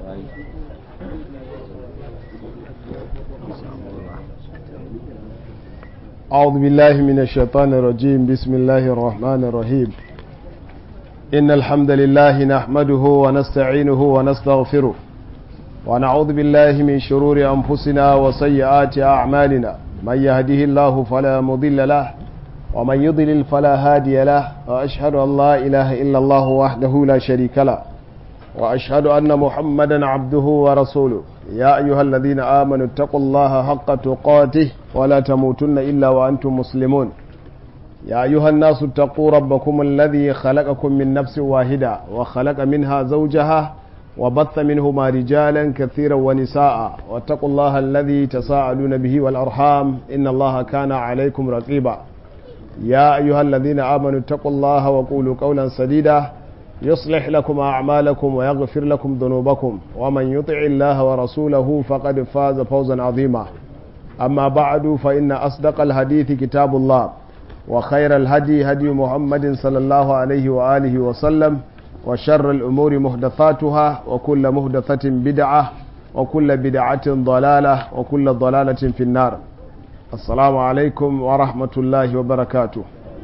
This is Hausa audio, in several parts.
أعوذ بالله من الشيطان الرجيم بسم الله الرحمن الرحيم إن الحمد لله نحمده ونستعينه ونستغفره ونعوذ بالله من شرور أنفسنا وسيئات أعمالنا من يهده الله فلا مضل له ومن يضلل فلا هادي له وأشهد أن لا إله إلا الله وحده لا شريك له وأشهد أن محمدا عبده ورسوله يا أيها الذين آمنوا اتقوا الله حق تقاته ولا تموتن إلا وأنتم مسلمون يا أيها الناس اتقوا ربكم الذي خلقكم من نفس واحدة وخلق منها زوجها وبث منهما رجالا كثيرا ونساء واتقوا الله الذي تساءلون به والأرحام إن الله كان عليكم رقيبا يا أيها الذين آمنوا اتقوا الله وقولوا قولا سديدا يصلح لكم أعمالكم ويغفر لكم ذنوبكم ومن يطع الله ورسوله فقد فاز فوزا عظيما أما بعد فإن أصدق الحديث كتاب الله وخير الهدي هدي محمد صلى الله عليه وآله وسلم وشر الأمور محدثاتها وكل محدثة بدعة وكل بدعة ضلالة وكل ضلالة في النار السلام عليكم ورحمة الله وبركاته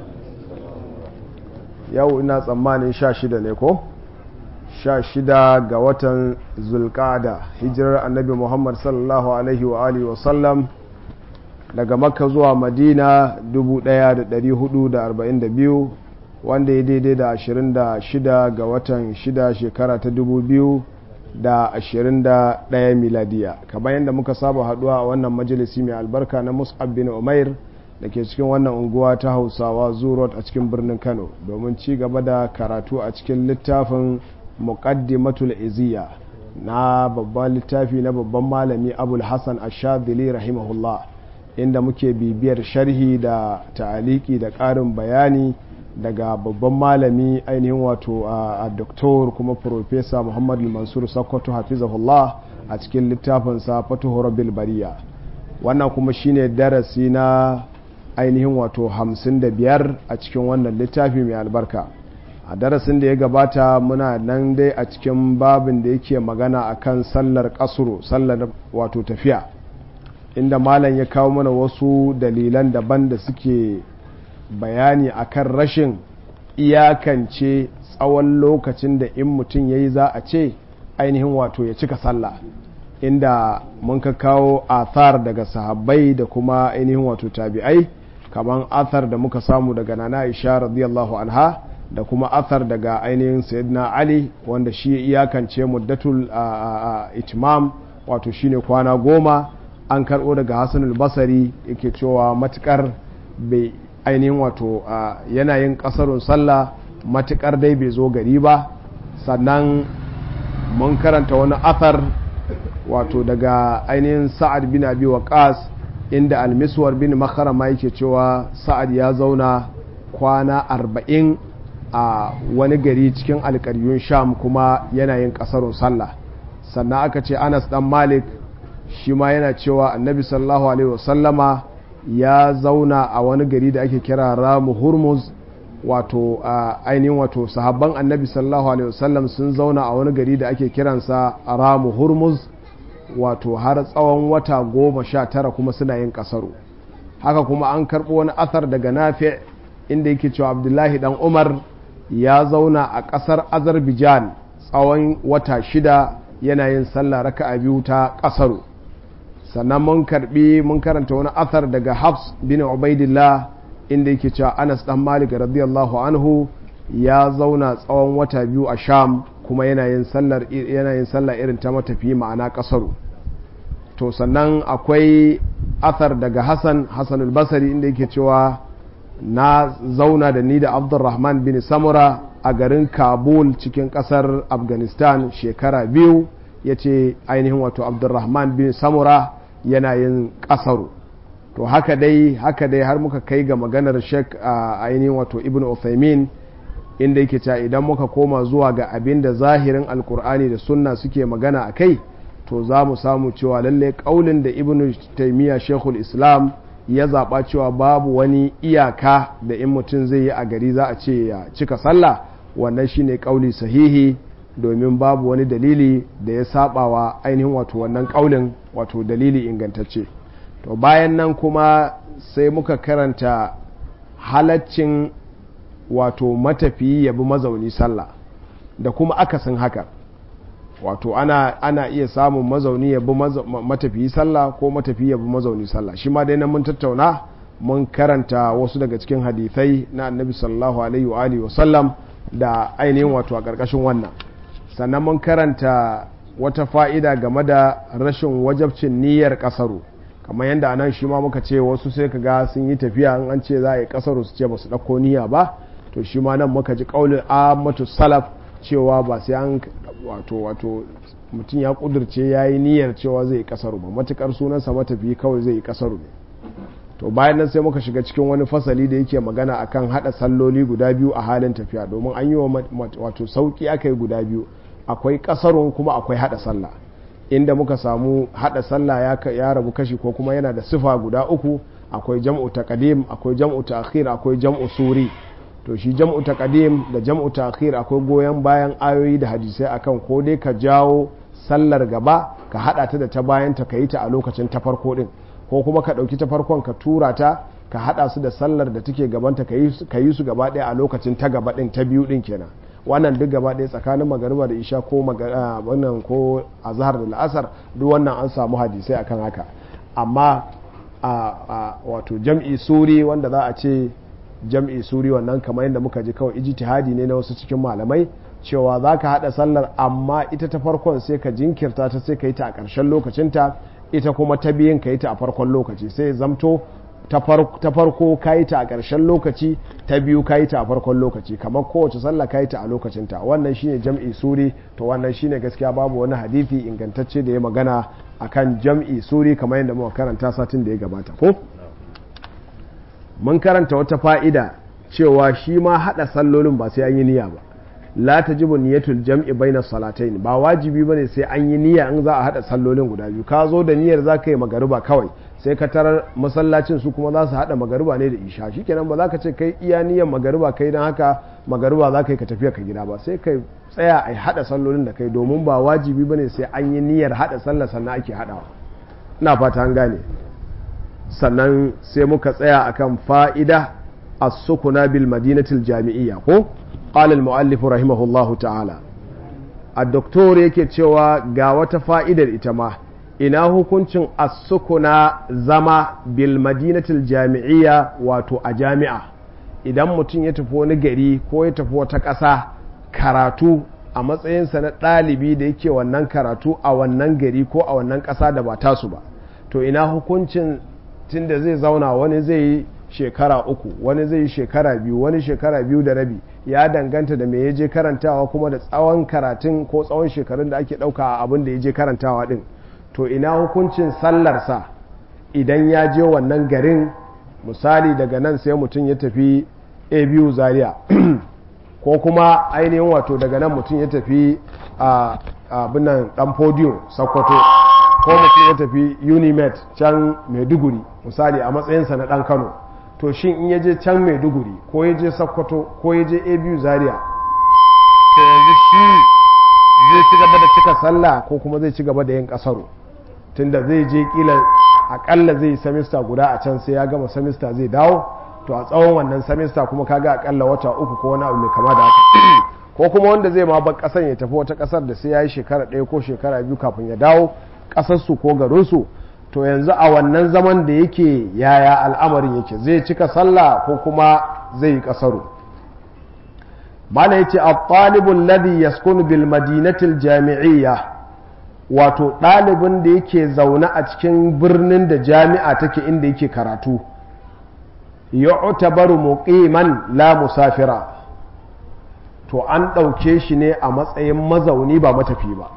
yau ina tsammanin sha shida ne ko sha shida ga watan zulkada hijirar annabi muhammad sallallahu alaihi wa alihi wasallam daga makka zuwa madina 1442 wanda ya daidai da 26 ga watan 6 shekara ta 2021 miladiya kamar yadda muka saba haduwa a wannan majalisi mai albarka na mus'ab bin umair da ke cikin wannan unguwa ta hausawa zurot a cikin birnin kano domin ci gaba da karatu a cikin littafin muqaddimatul iziya na babban littafi na babban malami abul hassan ashadili rahimahullah inda muke bibiyar sharhi da ta'aliki da ƙarin bayani daga babban malami ainihin wato a doktor kuma profesa muhammadu mansur sokoto hafizahullah a cikin littafinsa fatuhu rabbil bariya wannan kuma shine darasi na ainihin wato hamsin da biyar a cikin wannan littafi mai albarka a darasin da ya gabata muna nan dai a cikin babin da yake magana akan sallar kasuru sallar wato tafiya inda malam ya kawo mana wasu dalilan daban da suke bayani akan rashin iyakance tsawon lokacin da in mutum ya yi za a ce ainihin wato ya cika sallah inda mun ka kawo athar daga sahabbai da kuma ainihin wato tabi'ai kamar athar da muka samu daga nana isha radiyallahu anha da kuma athar daga ainihin sayyidina ali wanda shi iyakance muddatul itmam wato shine kwana goma an karbo daga hasanul basari yake cewa matukar bai ainihin wato yanayin kasarun sallah matukar dai bai zo gari ba sannan mun karanta wani athar wato daga ainihin sa'ad bin abi waqas inda almiswar bin makarama yake cewa sa'ad ya zauna kwana arba'in a wani gari cikin alkaryun sham kuma yanayin kasarun sallah sannan aka ce anas dan malik shi ma yana cewa annabi sallallahu alaihi wasallama ya zauna a wani gari da ake kira ramu hurmuz wato ainihin wato sahabban annabi sallallahu alaihi wasallam sun zauna a wani gari da ake kiransa ramu hurmuz wato har tsawon wata goma sha tara kuma suna yin kasaru haka kuma an karɓo wani athar daga nafi inda yake cewa abdullahi dan umar ya zauna a ƙasar azerbaijan tsawon wata shida yana yin sallah raka'a biyu ta kasaru sannan mun karbi mun karanta wani athar daga hafs bin ubaidillah inda yake cewa anas dan malik radiyallahu anhu ya zauna tsawon wata biyu a sham kuma yanayin sallar yanayin sallah irin ta matafi ma'ana kasaru to sannan akwai athar daga hassan hassan al-basri inda yake cewa na zauna da ni da abdurrahman bin samura a garin kabul cikin kasar afghanistan shekara biyu ya ce ainihin wato abdurrahman bin samura yanayin kasaru to haka dai haka dai har muka kai ga maganar shek a ainihin wato ibn uthaymin inda yake cewa idan muka koma zuwa ga abin da zahirin alkur'ani da sunna suke magana a kai to za mu samu cewa lalle kaulin da ibn taimiyya shekul islam ya zaɓa cewa babu wani iyaka da in mutum zai yi a gari za a ce ya cika sallah wannan shine kauli sahihi domin babu wani dalili da ya sabawa ainihin wato wannan kaulin wato dalili ingantacce to bayan nan kuma sai muka karanta halaccin wato matafiyi ya bi mazauni sallah da kuma akasin haka wato ana, ana iya samun mazauni ya bi matafiyi sallah ko matafiyi ya bi mazauni sallah shi ma dai nan mun tattauna mun karanta wasu daga cikin hadithai na annabi sallallahu alaihi wa alihi wasallam da ainihin wato a ƙarƙashin wannan sannan mun karanta wata fa'ida game da rashin wajabcin niyyar ƙasaru kamar yadda anan shi ma muka ce wasu sai ka ga sun yi tafiya in an ce za a yi ƙasaru su ce ba su ɗauko niyya ba to shi ma nan muka ji ƙaunin amatu salaf cewa ba sai an wato wato mutum ya ƙudurce ya yi niyyar cewa zai yi ƙasaru ba matuƙar sunansa matafi kawai zai yi ƙasaru ne to bayan nan sai muka shiga cikin wani fasali da yake magana akan hada salloli guda biyu a halin tafiya domin an yi wa wato sauki aka yi guda biyu akwai kasarun kuma akwai hada sallah inda muka samu hada sallah ya, ya rabu kashi ko kuma yana da sifa guda uku akwai jam'u taqdim akwai jam'u ta'khir akwai jam'u suri to shi jam'u taqdim da jam'u ta'khir akwai goyon bayan ayoyi da hadisai akan ko dai ka jawo sallar gaba ka hada ta da ta bayan ta kayi ta a lokacin ta farko din ko kuma ka ɗauki ta farkon ka tura ta ka haɗa su da sallar da take gabanta ka yi su gaba ɗaya a lokacin ta gaba ɗin ta biyu ɗin kenan wannan duk gaba ɗaya tsakanin magariba da isha ko wannan ko azhar da la'asar duk wannan an samu hadisai akan haka amma a wato jam'i suri wanda za a ce jam'i suri wannan kamar yadda muka ji kawai ijtihadi ne na wasu cikin malamai cewa za ka haɗa sallar amma ita ta farkon sai ka jinkirta ta sai ka yi ta a ƙarshen lokacinta ita kuma ta biyun ka yi ta a farkon lokaci sai zamto ta farko ka yi ta a ƙarshen lokaci ta biyu ka yi ta a farkon lokaci kamar kowace sallah ka yi ta a lokacinta wannan shine jam'i suri to wannan shine gaskiya babu wani hadithi ingantacce da ya magana akan jam'i suri kamar yadda muka karanta satin da ya gabata ko mun karanta wata fa'ida cewa shi ma haɗa sallolin ba sai an yi niyya ba la tajibu niyatul jam'i baina salatayn ba wajibi bane sai an yi niyya in za a hada sallolin guda biyu ka zo da niyyar za ka yi magariba kawai sai ka tarar masallacin su kuma za su hada magariba ne da isha shikenan ba za ka ce kai iya niyyar magariba kai dan haka magariba za ka yi ka tafiya ka gida ba sai kai tsaya a hada sallolin da kai domin ba wajibi bane sai an yi niyyar hada sallar sannan ake hadawa ina fata an gane sannan sai muka tsaya akan fa'ida as-sukuna bil madinatil jami'iyya ko قال المؤلف رحمه الله تعالى الدكتور yake cewa ga wata fa'idar ita ma ina hukuncin as-sukuna zama bil madinatil jami'iyya wato a jami'a idan mutum ya tafi wani gari ko ya tafi wata ƙasa karatu a matsayinsa na ɗalibi da yake wannan karatu a wannan gari ko a wannan ƙasa da ba tasu ba to ina hukuncin tunda zai zauna wani zai yi shekara uku wani zai yi shekara biyu wani shekara biyu da rabi ya danganta da me ya je karantawa kuma da tsawon karatun ko tsawon shekarun da ake ɗauka a abin da ya je karantawa ɗin to ina hukuncin sallarsa idan ya je wannan garin misali daga nan sai mutum ya tafi a biyu zaria ko kuma ainihin wato daga nan mutum ya tafi a abinan dan podium sakwato ko mutum ya tafi unimet can maiduguri misali a matsayinsa na dan kano to shin in ya je can maiduguri ko ya je sakkwato ko ya je abu zaria to yanzu shi zai ci gaba da cika sallah ko kuma zai ci gaba da yin kasaro tunda zai je kila akalla zai yi samista guda a can sai ya gama samista zai dawo to a tsawon wannan samista kuma kaga akalla wata uku ko wani abu mai kama da haka ko kuma wanda zai ma bar kasan ya tafi wata kasar da sai ya yi shekara ɗaya ko shekara biyu kafin ya dawo kasarsu ko garinsu to yanzu a wannan zaman da yake yaya al'amarin yake zai cika sallah ko kuma zai yi kasaru mana yace at-talibul ladhi yaskunu bil madinatil jami'iyya wato ɗalibin da yake zaune a cikin birnin da jami'a take inda yake karatu yu'tabaru muqiman la musafira to an ɗauke shi ne a matsayin mazauni ba matafi ba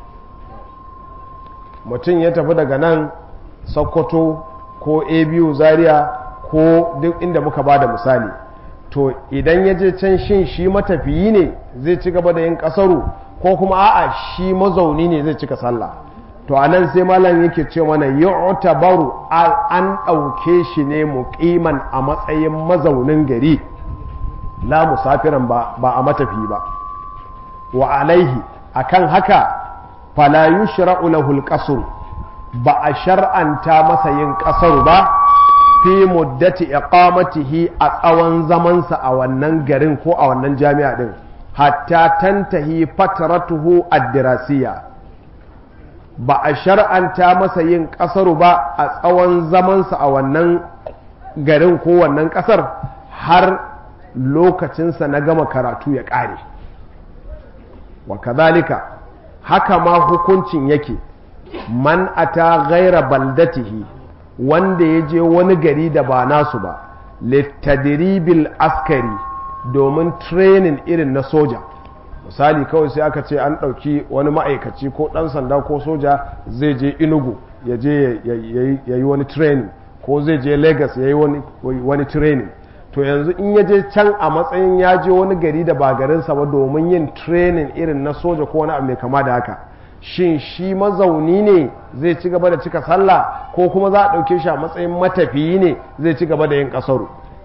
mutum ya tafi daga nan sokoto ko abu zaria ko duk inda muka ba da misali to idan ya je can shin shi matafiyi ne zai ci gaba da yin kasaru ko kuma a'a shi mazauni ne zai cika sallah to a nan sai malam yake ce mana yu'tabaru an ɗauke shi ne muqiman a matsayin mazaunin gari la musafiran ba ba a matafi ba wa alaihi akan haka fala yushra'u lahu al ba a shar'anta masa yin ƙasar ba fi muddati iqamatihi a tsawon zamansa a wannan garin ko a wannan jami'a din hatta tantahi fatratuhu ad-dirasiyya ba a shar'anta masa yin ƙasaru ba a tsawon zamansa a wannan garin ko wannan ƙasar har lokacinsa na gama karatu ya ƙare wa kazalika haka ma hukuncin yake man ata gaira baldatihi wanda ya je wani gari da ba nasu ba littadiribil askari domin training irin na soja misali kawai sai aka ce an ɗauki wani ma'aikaci ko ɗan sanda ko soja zai je inugu ya je ya yi wani training ko zai je lagos ya yi wani training to yanzu in ya je can a matsayin ya je wani gari da ba garinsa ba domin yin training irin na soja ko wani abu mai kama da haka shin shi mazauni ne zai ci gaba da cika sallah ko kuma za a ɗauke shi a matsayin matafiyi ne zai ci gaba da yin ƙasaru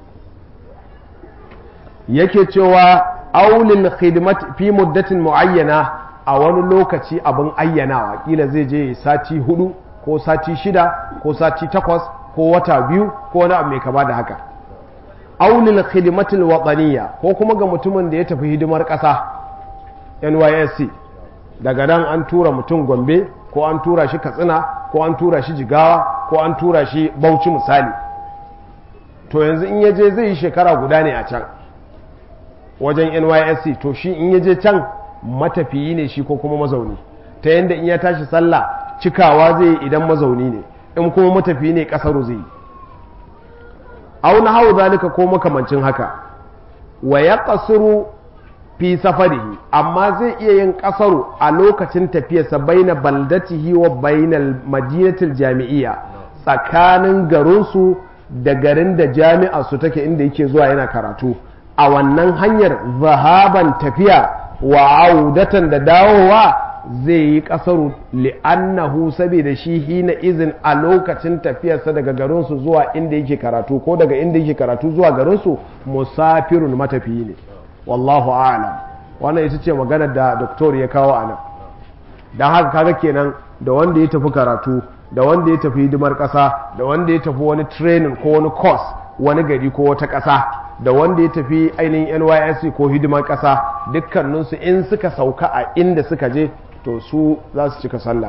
yake cewa aulil khidmat fi muddatin muayyana a wani lokaci abin ayyanawa kila zai je sati hudu ko sati shida ko sati takwas ko wata biyu ko wani abu mai kama da haka aulil khidmatil wataniya ko kuma ga mutumin da ya tafi hidimar ƙasa NYSC daga nan an tura mutum Gombe ko an tura shi Katsina ko an tura shi Jigawa ko an tura shi Bauchi misali to yanzu in yaje zai yi shekara guda ne a can wajen NYSC to shi in yaje can matafiyi ne shi ko kuma mazauni ta yadda in ya tashi sallah cikawa zai yi idan mazauni ne in kuma matafiyi ne kasaru zai yi auna hau zalika ko makamancin haka wa ya kasuru fi safarihi amma zai iya yin kasaru a lokacin tafiyarsa baina baldatihi wa bainal madinatil jami'iyya tsakanin garinsu da garin da jami'a su take inda yake zuwa yana karatu a wannan hanyar zahaban tafiya wa audatan da dawowa zai yi kasaru li'annahu saboda shi hina izin a lokacin tafiyarsa daga garinsu zuwa inda yake karatu ko daga inda yake karatu zuwa garinsu musafirun matafiyi ne wallahu a'lam wannan ita ce maganar da doktor ya kawo a nan don haka kaga kenan da wanda ya tafi karatu da wanda ya tafi hidimar ƙasa da wanda ya tafi wani training ko wani course wani gari ko wata ƙasa da wanda ya tafi ainihin nysc ko hidimar ƙasa dukkaninsu in suka sauka a inda suka je to su za su cika sallah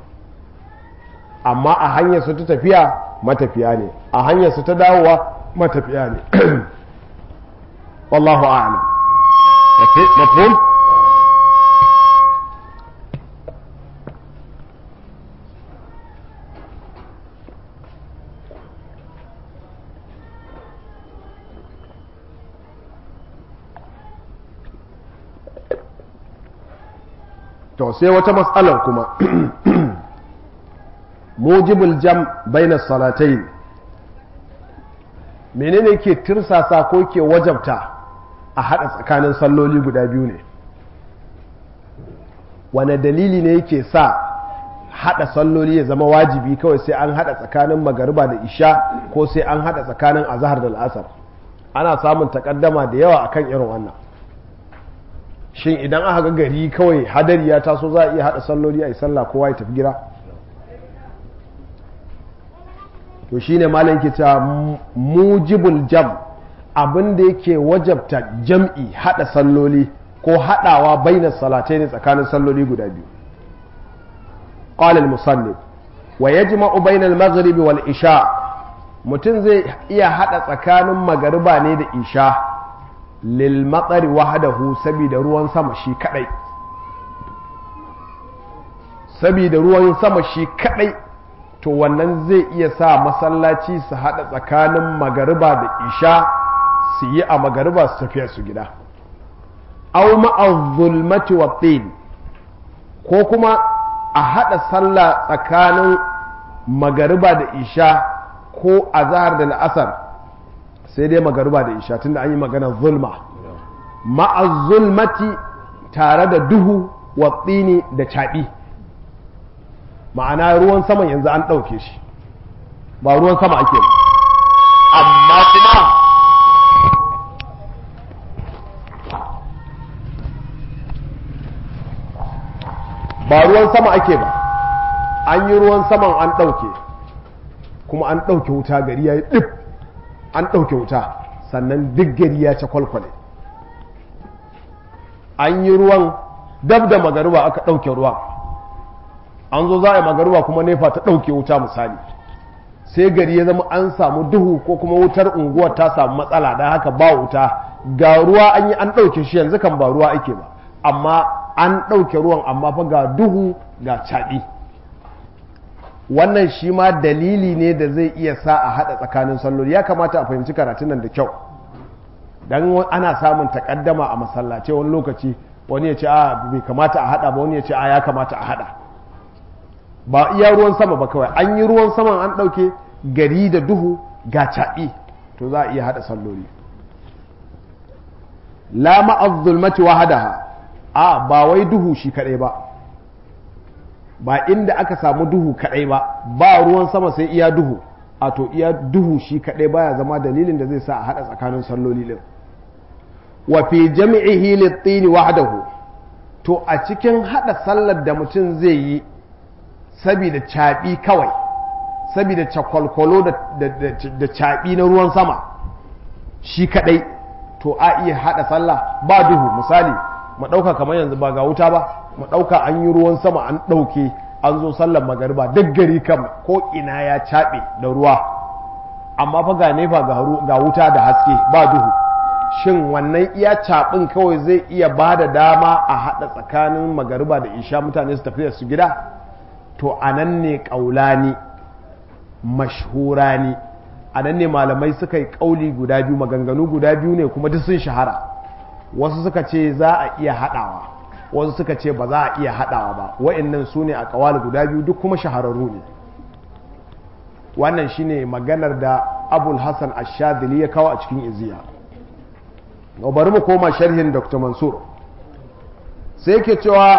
amma a hanyar su ta tafiya matafiya ne a hanyar su ta dawowa matafiya ne wallahu a'lam mafhum to sai wata matsalar kuma mujibul jam bainas salatain menene ke tirsasa ko ke wajabta a hada tsakanin salloli guda biyu ne wane dalili ne yake sa hada salloli ya zama wajibi kawai sai an hada tsakanin magariba da isha ko sai an hada tsakanin azahar da al'asar ana samun takaddama da yawa akan irin wannan shin idan aka ga gari kawai hadari ya taso za a iya hada salloli a yi sallah kowa ya tafi gida to shine malam ke cewa mujibul jam abin da yake wajabta jam'i hada salloli ko hadawa bainas salatai ne tsakanin salloli guda biyu qala al-musannif wa yajma'u bainal maghribi wal isha mutum zai iya hada tsakanin magariba ne da isha lil matsari wahadahu saboda ruwan sama shi kadai saboda ruwan sama shi kadai to wannan zai iya sa masallaci su hada tsakanin magariba da isha su yi a magariba su tafiya su gida aw ma'az-zulmati wa ko kuma a hada sallah tsakanin magariba da isha ko azhar da la'asar sai dai magariba da isha tunda an yi magana zulma ma'az zulmati tare da duhu wa tsini da caɓi ma'ana ruwan saman yanzu an ɗauke shi ba ruwan sama ake ba amma kuma ba ruwan sama ake ba an yi ruwan saman an ɗauke kuma an ɗauke wuta gari ya yi ɗif an ɗauke wuta sannan duk gari ya ci kwalkwale an yi ruwan dab da magaruba aka ɗauke ruwan an zo za a yi magaruba kuma nefa ta ɗauke wuta misali sai gari ya zama an samu duhu ko kuma wutar unguwar ta samu matsala don haka ba wuta ga ruwa an yi an ɗauke shi yanzu kan ba ruwa ake ba amma an ɗauke ruwan amma fa ga duhu ga caɗi wannan shi ma dalili ne da zai iya sa a haɗa tsakanin salloli ya kamata a fahimci karatun nan da kyau don ana samun takaddama a masallace wani lokaci wani ya ce a bai kamata a haɗa ba wani ya ce a ya kamata a haɗa ba iya ruwan sama ba kawai an yi ruwan saman an ɗauke gari da duhu ga caɓi to za a iya haɗa salloli la ma'az zulmati wahadaha a ba wai duhu shi kaɗai ba ba inda aka samu duhu kaɗai ba ba ruwan sama sai iya duhu a to iya duhu shi kaɗai baya zama dalilin da zai sa a haɗa tsakanin salloli ɗin wa fi jami'ihi lit-tini wahdahu to a cikin haɗa sallar da mutum zai yi saboda caɓi kawai saboda cakwalkwalo da caɓi na ruwan sama shi kaɗai to a iya haɗa sallah ba duhu misali mu ɗauka kamar yanzu ba ga wuta ba mu ɗauka an yi ruwan sama an ɗauke an zo sallar magariba duk gari kam ko ina ya caɓe da ruwa amma fa ga nefa ga wuta da haske ba duhu shin wannan iya caɓin kawai zai iya ba da dama a haɗa tsakanin magariba da isha mutane su tafi da su gida to a nan ne ƙaulani mashhurani a nan ne malamai suka yi ƙauli guda biyu maganganu guda biyu ne kuma duk sun shahara wasu suka ce za a iya haɗawa wasu suka ce ba za a iya haɗawa ba wa'annan su ne a ƙawali guda biyu duk kuma shahararru ne wannan shine maganar da abul hassan ashadili ya kawo a cikin iziya bari mu koma sharhin dr mansur sai ke cewa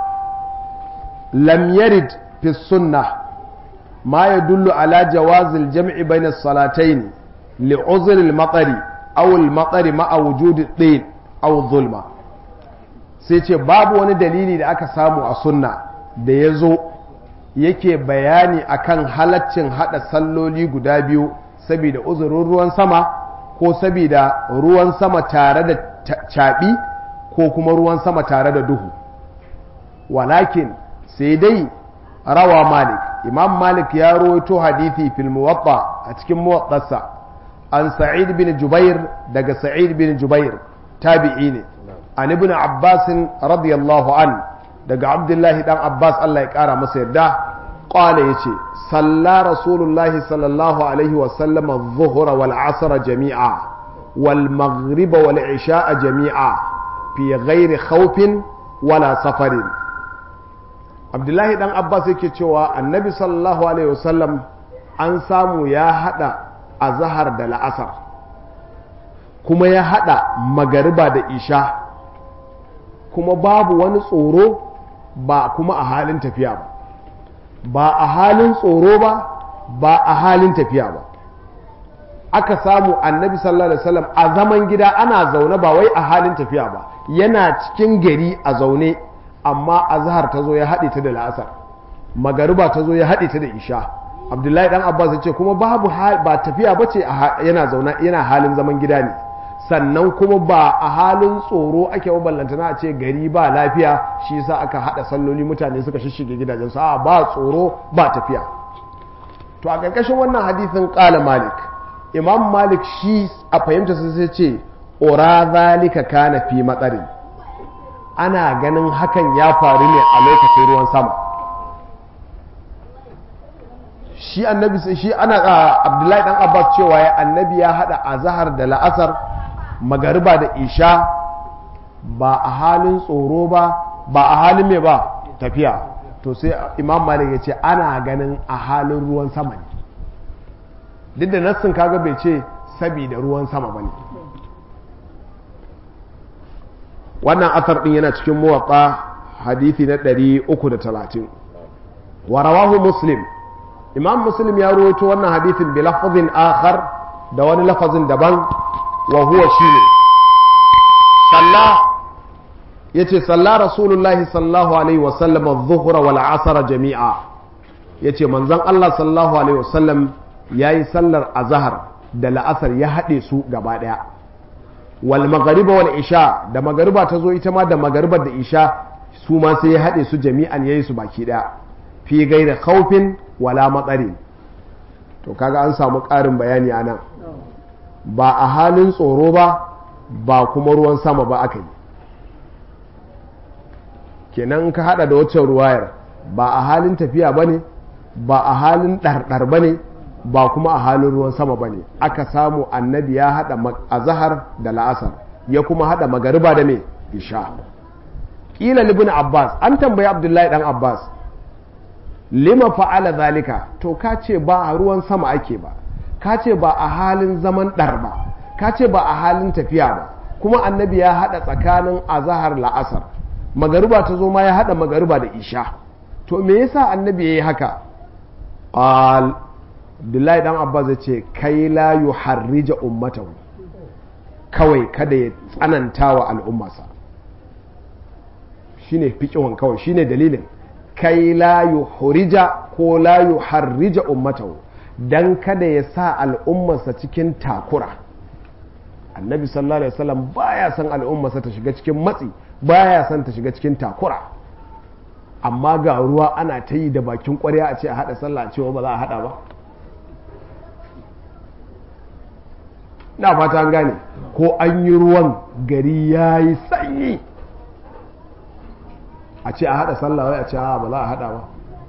lam yarid fi sunnah ما يدل على جواز الجمع بين الصلاتين لعذر المطر أو المطر مع وجود الطين أو الظلمة سيتي باب wani dalili da aka samu a sunna da ya zo yake bayani akan halaccin hada salloli guda biyu saboda uzurin ruwan sama ko saboda ruwan sama tare da caɓi ko kuma ruwan sama tare da duhu walakin sai dai rawa malik imam malik ya rawaito hadithi fil muwatta a cikin muwattarsa an sa'id bin jubair daga sa'id bin jubair tabi'i ne an ibn abbas radiyallahu an daga abdullahi dan abbas Allah ya kara masa yarda qala yace salla rasulullahi sallallahu alaihi wa sallam adh-dhuhra wal 'asra jami'a wal maghriba wal 'isha'a jami'a fi ghairi khawfin wala safarin abdullahi dan abbas yake cewa annabi sallallahu alaihi wasallam an samu ya hada azhar da la'asar kuma ya hada magariba da isha kuma babu wani tsoro ba kuma a halin tafiya ba ba a halin tsoro ba ba a halin tafiya ba aka samu annabi sallallahu alaihi wasallam a zaman gida ana zaune ba wai a halin tafiya ba yana cikin gari a zaune amma azhar ta zo ya haɗe ta da la'asar magariba ta zo ya haɗe ta da isha abdullahi dan abbas ya ce kuma babu ba tafiya ba ce yana zauna yana halin zaman gida ne sannan kuma ba a halin tsoro ake ballantana a ce gari ba lafiya shi yasa aka haɗa salloli mutane suka shishige gidajensu a ba tsoro ba tafiya to a ƙarƙashin wannan hadisin ƙala malik imam malik shi a fahimta sai ce ora zalika kana fi matsarin ana ganin hakan ya faru ne a lokacin ruwan sama shi annabi shi ana abdullahi dan abbas cewa ya annabi ya hada azhar da la'asar magariba da isha ba a halin tsoro ba ba a halin me ba tafiya to sai imam malik ya ce ana ganin a halin ruwan sama ne duk da nassin kaga bai ce sabida ruwan sama ba ne wannan asar din yana cikin muwatta hadithi na 330 wa rawahu muslim imam muslim ya rawaito wannan hadithin bi lafazin akhar da wani lafazin daban wa huwa shine salla yace salla rasulullahi sallallahu alaihi wasallam adh-dhuhra wal 'asr jami'a yace manzon Allah sallallahu alaihi wasallam yayi sallar azhar da la'asar ya hade su gaba daya wal maghriba wal isha da magariba ta zo ita ma da magaribar da isha su ma sai ya hade su jami'an yayi su baki daya fi gaira khawfin wala matsari to kaga an samu ƙarin bayani anan ba a halin tsoro ba ba kuma ruwan sama ba aka yi kenan ka hada da waccan ruwayar ba a halin tafiya ba ne ba a halin ɗarɗar ba ne ba kuma a halin ruwan sama ba ne aka samu annabi ya hada azahar da la'asar ya kuma hada magariba da me isha ƙila libin abbas an tambayi abdullahi dan abbas lima fa'ala zalika to ka ce ba a ruwan sama ake ba ka ce ba a halin zaman ɗar ba ka ce ba a halin tafiya ba kuma annabi ya haɗa tsakanin azahar la'asar magariba ta zo ma ya haɗa magariba da isha to me yasa annabi ya yi haka al Abdullahi dan Abbas ya ce kai la yuharrija ummatahu kawai kada ya tsananta wa al'ummarsa shine fiqhun kawai shine dalilin kai la yuhrija ko la yuharrija ummatahu dan kada ya sa al'ummarsa cikin takura annabi sallallahu alaihi wasallam baya son al'ummarsa ta shiga cikin matsi baya son ta shiga cikin takura amma ga ruwa ana ta yi da bakin kwarya a ce a hada sallah cewa ba za a hada ba na fata an gane ko an yi ruwan gari ya yi sanyi a ce a hada sallah wai a ce ba za a hada ba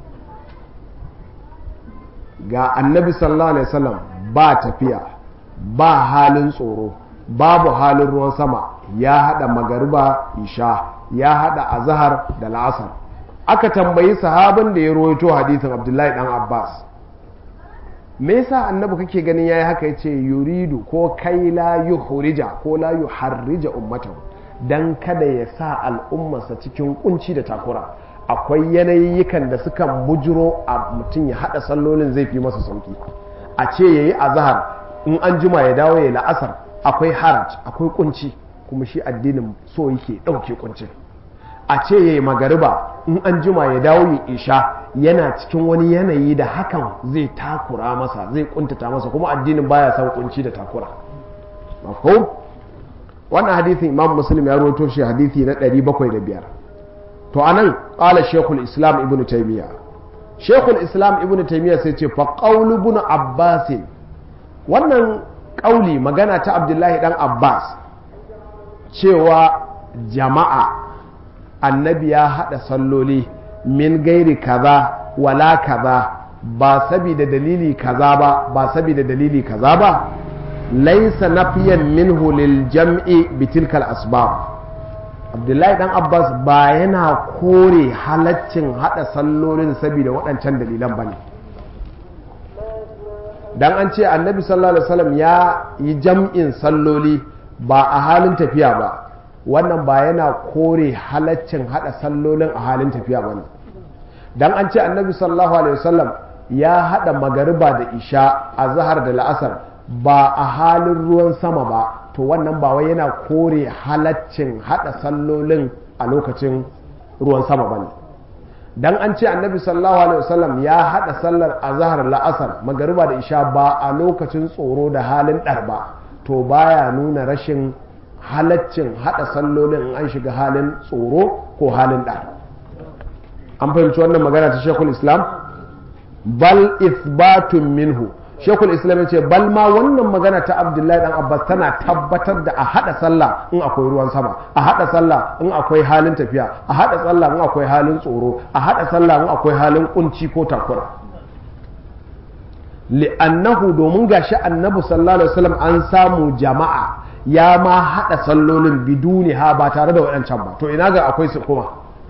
ga annabi sallallahu alaihi wasallam ba tafiya ba halin tsoro babu halin ruwan sama ya hada magariba isha ya hada azhar da la'asar aka tambayi sahabin da ya rawaito hadithin abdullahi dan abbas me yasa annabi kake ganin yayi haka yace yuridu ko kai la yuhrija ko la yuharrija ummatahu dan kada ya sa al'ummarsa cikin kunci da takura akwai yanayikan da sukan bujiro a mutum ya hada sallolin zai fi masa sauki a ce yayi azhar in an jima ya dawo ya la'asar akwai haraj akwai kunci kuma shi addinin so yake dauke kuncin a ce yayi magariba in an jima ya dawo ya isha yana cikin wani yanayi da hakan zai takura masa zai kuntata masa kuma addinin baya son kunci da takura mafhum wannan hadisin imam muslim ya rawaito shi hadisi na 705 to anan qala shaykhul islam ibnu taymiya shaykhul islam ibnu taymiya sai ce fa qawlu ibn abbas wannan kauli magana ta abdullahi dan abbas cewa jama'a annabi ya haɗa salloli min gairi kaza wala kaza ba sabida dalili kaza ba ba sabida dalili kaza ba laisa nafiyan minhu lil jam'i bitilkal asbab abdullahi dan abbas ba yana kore halaccin haɗa sallolin sabida waɗancan dalilan bane dan an ce annabi sallallahu alaihi wasallam ya yi jam'in salloli ba a halin tafiya ba wannan ba yana kore halaccin hada sallolin a halin tafiya ba ne dan an ce annabi sallallahu alaihi wasallam ya hada magariba da isha a zahar da la'asar ba a halin ruwan sama ba to wannan ba wai yana kore halaccin hada sallolin a lokacin ruwan sama ba ne dan an ce annabi sallallahu alaihi wasallam ya hada sallar azhar la'asar magariba da isha ba a lokacin tsoro da halin dar ba to baya nuna rashin halaccin hada sallolin an shiga halin tsoro ko halin ɗa an fahimci wannan magana ta shekul islam bal isbatun minhu shekul islam ya ce bal ma wannan magana ta abdullahi dan abbas tana tabbatar da a hada sallah in akwai ruwan sama a hada sallah in akwai halin tafiya a hada sallah in akwai halin tsoro a hada sallah in akwai halin kunci ko takura li'annahu domin gashi annabi sallallahu alaihi wasallam an samu jama'a ya ma haɗa sallolin biduni ha ba tare da waɗancan ba to ina ga akwai su kuma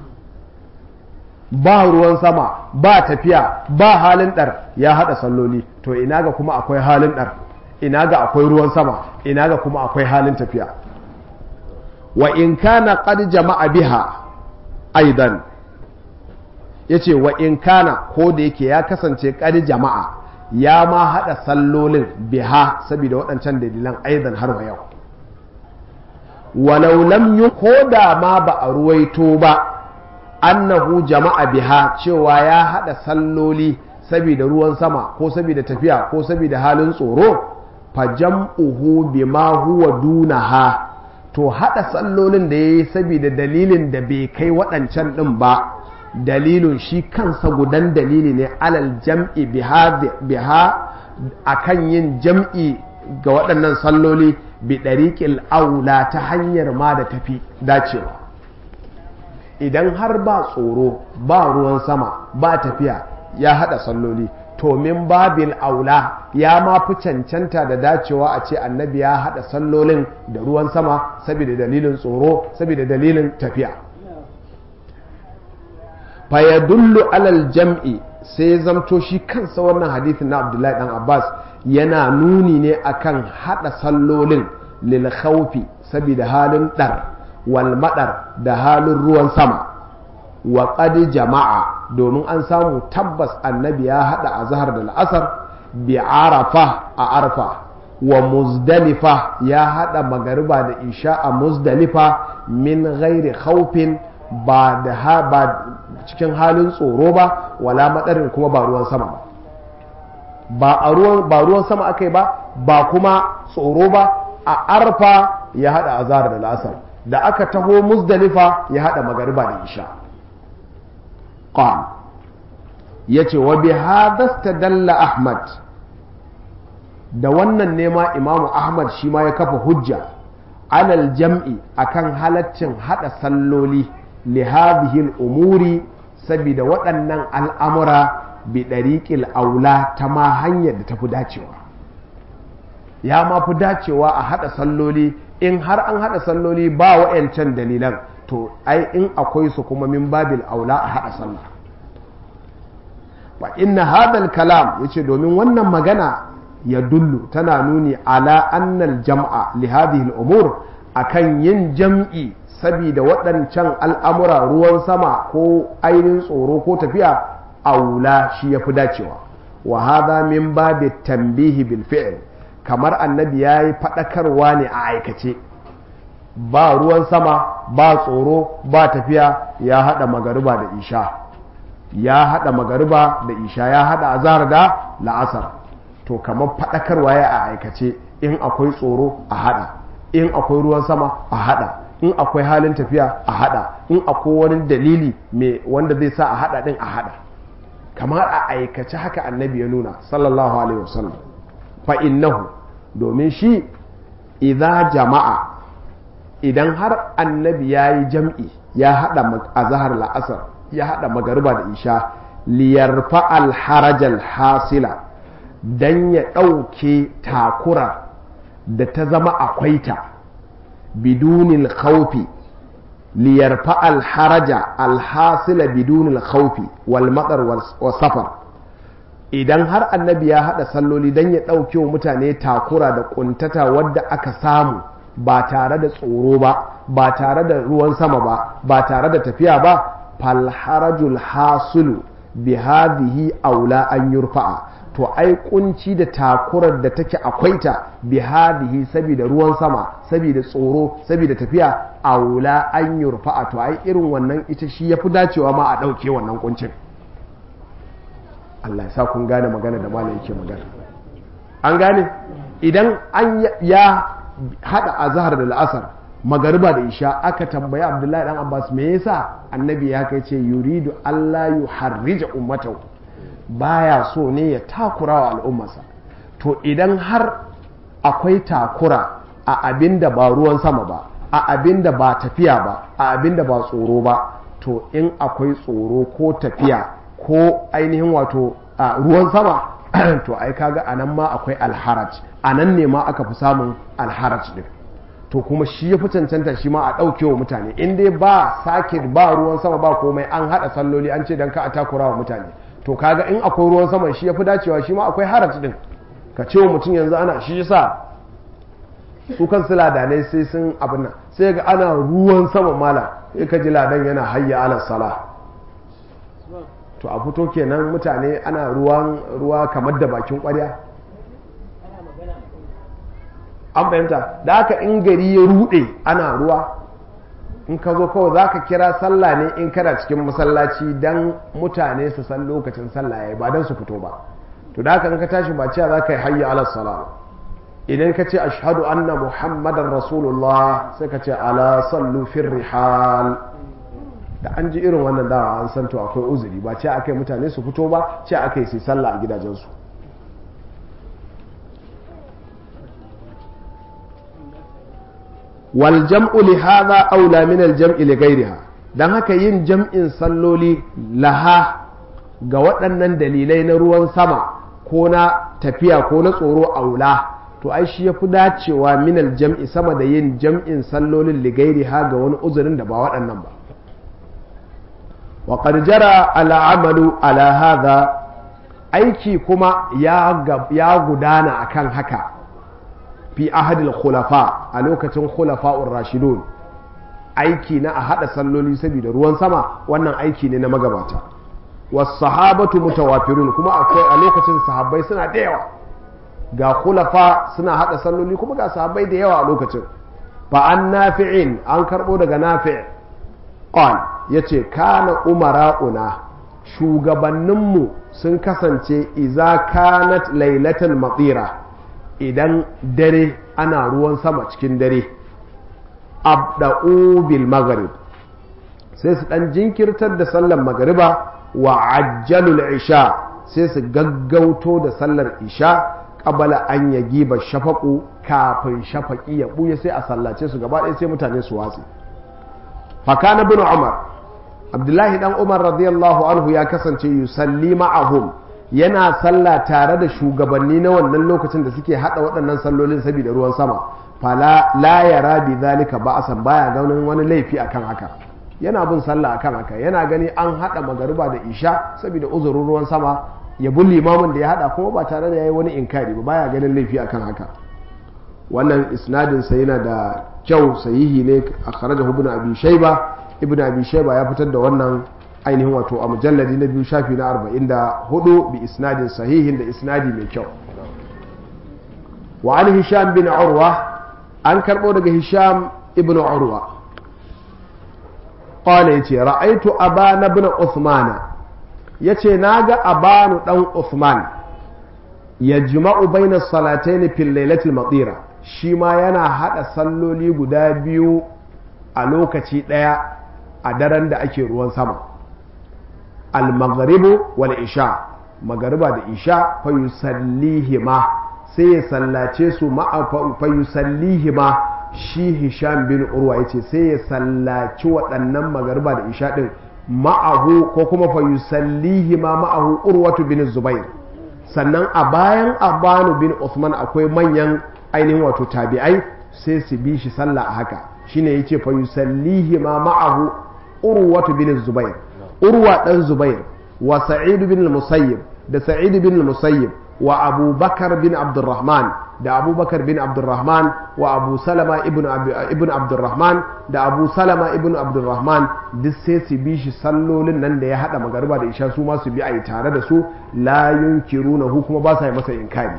ba ruwan sama ba tafiya ba halin ɗar ya haɗa salloli to ina ga kuma akwai halin ɗar ina ga akwai ruwan sama ina ga kuma akwai halin tafiya wa in kana qad jama'a biha aidan yace wa in kana ko da yake ya kasance qad jama'a ya ma haɗa sallolin biha saboda waɗancan dalilan aidan har wa yau walau lam yi koda ma ba a ruwaito ba annahu jama'a biha cewa ya hada salloli saboda ruwan sama ko saboda tafiya ko saboda halin tsoro fa jam'uhu bima huwa dunaha to hada sallolin da yayi saboda dalilin da bai kai waɗancan din ba dalilin shi kansa gudan dalili ne alal jam'i biha biha akan yin jam'i ga waɗannan salloli bi ɗariƙil aula ta hanyar ma da tafi dacewa idan har ba tsoro ba ruwan sama ba tafiya ya haɗa salloli to min babil aula ya ma fi cancanta da dacewa a ce annabi ya haɗa sallolin da ruwan sama saboda dalilin tsoro saboda dalilin tafiya fayadullu alal jam'i sai zamto shi kansa wannan hadithin na abdullahi dan abbas yana nuni ne akan hada sallolin lil khawfi saboda halin dar wal madar da halin ruwan sama wa qad jama'a domin an samu tabbas annabi ya hada azhar da al'asar bi arafa a arfa wa muzdalifa ya hada magariba da isha a muzdalifa min ghairi khawfin ba da ba cikin halin tsoro ba wala madarin kuma ba ruwan sama ba ba ruwan ba ruwan sama akai ba ba kuma tsoro ba a arfa ya hada azhar da lasar da aka taho muzdalifa ya hada magariba da isha qal yace wa bi hadha dalla ahmad da wannan nema imamu ahmad shi ma ya kafa hujja alal jam'i akan halaccin hada salloli li hadhihi umuri saboda waɗannan al'amura bi ɗariƙil aula ta ma hanyar da ta fi dacewa ya ma fi dacewa a haɗa salloli in har an haɗa salloli ba wa'yancan dalilan to ai in akwai su kuma min babil aula a haɗa sallah wa inna hadal kalam yace domin wannan magana ya dullu tana nuni ala annal jam'a li hadhihi al-umur akan yin jam'i saboda waɗancan al'amura ruwan sama ko ainihin tsoro ko tafiya aula shi ya fi dacewa wa hadha min babi tambihi bil fi'l kamar annabi ya yi faɗakarwa ne a aikace ba ruwan sama ba tsoro ba tafiya ya haɗa magariba da isha ya haɗa magariba da isha ya haɗa azhar da la'asar to kamar faɗakarwa ya a aikace in akwai tsoro a haɗa in akwai ruwan sama a haɗa in akwai halin tafiya a haɗa in akwai wani dalili mai wanda zai sa a haɗa ɗin a haɗa kamar a aikace haka annabi ya nuna sallallahu alaihi wasallam fa innahu domin shi idza jama'a idan har annabi ya yi jam'i ya haɗa azahar la'asar ya haɗa magariba da isha liyarfa alharajal hasila don ya ɗauke takura da ta zama akwai ta bidunil khawfi liyarfa alharaja alhasila bidunil khawfi wal matsar wa safar idan har annabi ya haɗa salloli don ya ɗauke wa mutane takura da ƙuntata wadda aka samu ba tare da tsoro ba ba tare da ruwan sama ba ba tare da tafiya ba falharajul hasulu bi hadhihi aula an yurfa'a to ai kunci da takurar da take akwai ta bi hadhihi saboda ruwan sama saboda tsoro saboda tafiya aula an yurfa'a to ai irin wannan ita shi yafi dacewa ma a ɗauke wannan kuncin Allah ya sa kun gane magana da malam yake magana an gane idan an ya hada azhar da la'asar magariba da isha aka tambaya abdullahi dan abbas me yasa annabi ya kai ce yuridu allah yuharrija ummatahu baya so ne ya takura wa al'ummarsa to idan har akwai takura a abin da ba ruwan sama ba a abin da ba tafiya ba a abin da ba tsoro ba to in akwai tsoro ko tafiya ko ainihin wato a ruwan sama to ai kaga anan ma akwai alharaj anan ne ma aka fi samun alharaj din to kuma shi ya fi cancanta shi ma a ɗauke wa mutane in dai ba sake ba ruwan sama ba komai an haɗa salloli an ce dan ka a takura wa mutane to kaga in akwai ruwan sama shi ya fi dacewa shi ma akwai haraj din ka ce wa mutum yanzu ana shi yasa su kan su ladanai sai sun abin nan sai ga ana ruwan sama mala sai ka ji ladan yana hayya ala sala to a fito kenan mutane ana ruwan ruwa kamar da bakin kwarya an fahimta da haka in gari ya rude ana ruwa in ka zo kawai za ka kira sallah ne in kana cikin masallaci don mutane su san lokacin sallah ya yi ba don su fito ba to da haka in ka tashi ba cewa za ka yi hayya ala sala idan ka ce ashhadu anna muhammadan rasulullah sai ka ce ala sallu fir rihal da an ji irin wannan dawa an san to akwai uzuri ba ce aka yi mutane su fito ba ce aka yi sai sallah a gidajensu wal jam'u li hadha aula min al jam'i li ghayriha dan haka yin jam'in salloli laha ga waɗannan dalilai na ruwan sama ko na tafiya ko na tsoro aula to ai shi yafi dacewa min al jam'i sama da yin jam'in sallolin li ghayriha ga wani uzurin da ba waɗannan ba wa qad jara al amalu ala hadha aiki kuma ya gudana akan haka fi ahadil khulafa a lokacin khulafa'ur rashidun aiki na a hada salloli saboda ruwan sama wannan aiki ne na magabata was sahabatu mutawafirun kuma akwai a lokacin sahabbai suna da yawa ga khulafa suna hada salloli kuma ga sahabbai da yawa a lokacin fa an nafi'in an karbo daga nafi' qal yace kana umara'una shugabanninmu sun kasance iza kanat lailatan matsira idan dare ana ruwan sama cikin dare abda'u bil maghrib sai su dan jinkirtar da sallar magariba wa ajjalul isha sai su gaggauto da sallar isha qabala an yagiba shafaqu kafin shafaqi ya buya sai a sallace su gaba ɗaya sai mutane su watsi fakana bin umar abdullahi dan umar radiyallahu anhu ya kasance yusalli ma'ahum yana sallah tare da shugabanni na wannan lokacin da suke hada waɗannan sallolin saboda ruwan sama fala la yara bi zalika ba'san baya ganin wani laifi akan haka yana bin sallah akan haka yana gani an hada magariba da isha saboda uzurin ruwan sama ya bi limamin da ya hada kuma ba tare da yayi wani inkari ba baya ganin laifi akan haka wannan isnadin sa yana da kyau sahihi ne akhrajahu ibn abi shayba ibn abi shayba ya fitar da wannan ainihin wato a mujalladi na biyu shafi na 44 bi isnadin sahihin da isnadi mai kyau wa an hisham bin urwa an karbo daga hisham ibn urwa qala yace ra'aitu abana ibn uthman yace naga abanu dan uthman yajma'u bayna salatayn fil lailatil matira shi ma yana hada salloli guda biyu a lokaci daya a daren da ake ruwan sama al-maghribu wal isha magariba da isha fa yusallihima sai ya sallace su ma'a fa yusallihima shi hisham bin urwa yace sai ya sallaci waɗannan magariba da isha din ma'ahu ko kuma fa yusallihima ma'ahu urwatu bin zubair sannan a bayan abanu bin usman akwai manyan ainihin wato tabi'ai sai su bi shi sallah a haka shine yace fa yusallihima ma'ahu urwatu bin zubair urwa dan zubair wa sa'id bin musayyib da sa'id bin musayyib wa abubakar bin abdurrahman da abubakar bin abdurrahman wa abu salama ibn ibn abdurrahman da abu salama ibn abdurrahman duk sai su bi shi sallolin nan da ya hada magariba da isha su ma su bi a yi tare da su la yunkiruna hu kuma ba sa yi masa inkari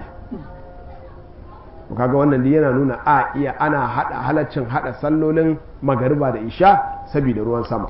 kaga wannan yana nuna a iya ana hada halaccin hada sallolin magariba da isha saboda ruwan sama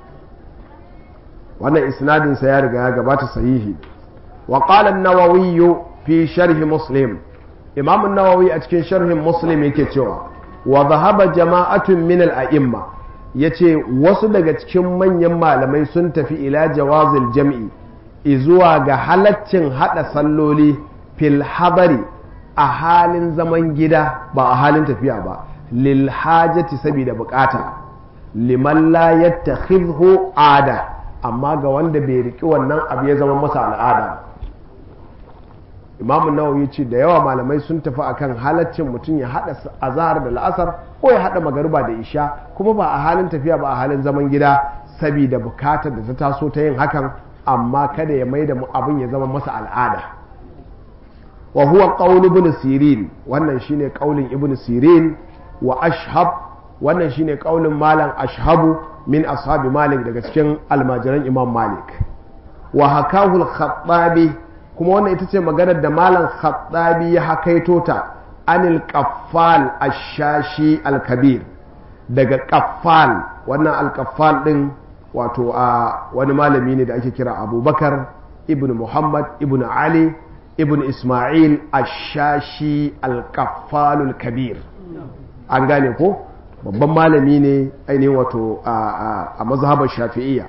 wannan isnadin sa ya riga ya gabata sahihi wa qala an-nawawi fi sharh muslim imam an-nawawi a cikin sharhin muslim yake cewa wa dhahaba jama'atun min al-a'imma yace wasu daga cikin manyan malamai sun tafi ila jawazil jam'i izuwa ga halaccin hada salloli fil hadari a halin zaman gida ba a halin tafiya ba lil hajati saboda bukata liman la yattakhidhu ada amma ga wanda bai riki wannan abu ya zama masa al'ada imamu nawawi ce da yawa malamai sun tafi akan halaccin mutum ya hada azhar da la'asar ko ya hada magariba da isha kuma ba a halin tafiya ba a halin zaman gida saboda bukatar da ta taso ta yin hakan amma kada ya maida abin ya zama masa al'ada wa huwa qaul ibn sirin wannan shine qaulin ibn sirin wa ashhab wannan shine qaulin malam ashhabu min ashabi malik daga cikin almajiran imam malik wa hakahu al-khattabi kuma wannan ita ce maganar da malam khattabi ya hakaito ta anil qaffal ash-shashi al-kabir daga qaffal wannan al-qaffal din wato a wani malami ne da ake kira abubakar ibn muhammad ibn ali ibn ismail ash-shashi al-qaffal al-kabir an gane ko babban malami ne ainihin wato a mazhabar shafi'iyya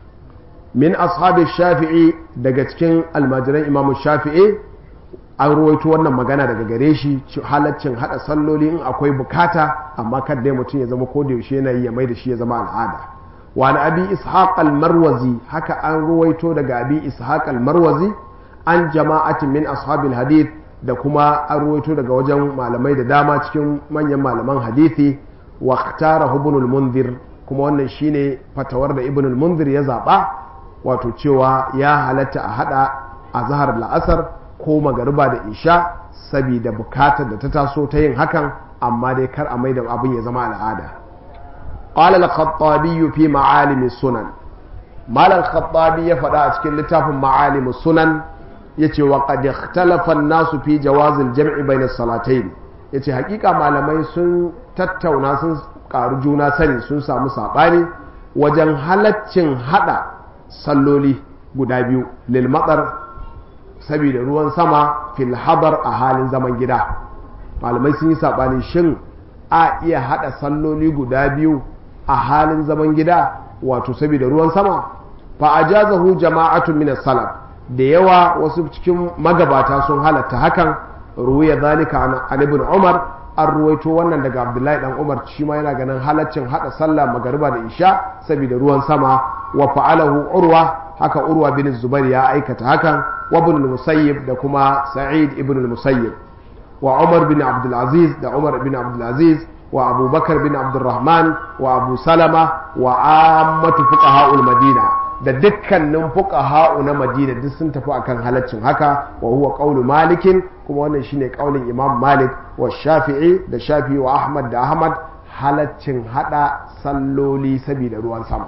min ashabi shafi'i daga cikin almajiran imamu shafi'i an ruwaito wannan magana daga gare shi halaccin hada salloli in akwai bukata amma kan dai mutum ya zama ko da yaushe yana yi ya mai da shi ya zama al'ada wa na abi ishaq al-marwazi haka an ruwaito daga abi ishaq al-marwazi an jama'atin min ashabil hadith da kuma an ruwaito daga wajen malamai da dama cikin manyan malaman hadithi wa ikhtara ibn al-munzir kuma wannan shine fatawar da ibn al-munzir ya zaba wato cewa ya halatta a hada azhar la'asar ko magariba da isha saboda bukatar da ta taso ta yin hakan amma dai kar a mai da abin ya zama al'ada qala al-khattabi fi ma'alim sunan mal al-khattabi ya faɗa a cikin littafin ma'alim sunan yace wa qad ikhtalafa an-nasu fi jawaz al-jam'i bayna as-salatayn yace hakika malamai sun tattauna sun karu juna sani sun samu sabani wajen halaccin hada salloli guda biyu lil matsar saboda ruwan sama fil hadar a halin zaman gida malamai sun yi sabani shin a iya hada salloli guda biyu a halin zaman gida wato saboda ruwan sama fa ajazahu jama'atun min salaf da yawa wasu cikin magabata sun halatta hakan ruwaya zalika an ibn umar an ruwaito wannan daga abdullahi dan umar shi ma yana ganin halaccin hada sallah magariba da isha saboda ruwan sama wa fa'alahu urwa haka urwa bin zubair ya aikata hakan wa ibn musayyib da kuma sa'id ibn musayyib wa umar bin abdul aziz da umar bin abdul aziz wa abubakar bin abdurrahman wa abu salama wa ammatu fuqaha'ul madina da dukkanin fuqaha'u na madina duk sun tafi akan halaccin haka wa huwa qawlu malikin kuma wannan shine kaulin imam malik wa shafi'i da shafi'i wa ahmad da ahmad halaccin hada salloli saboda ruwan sama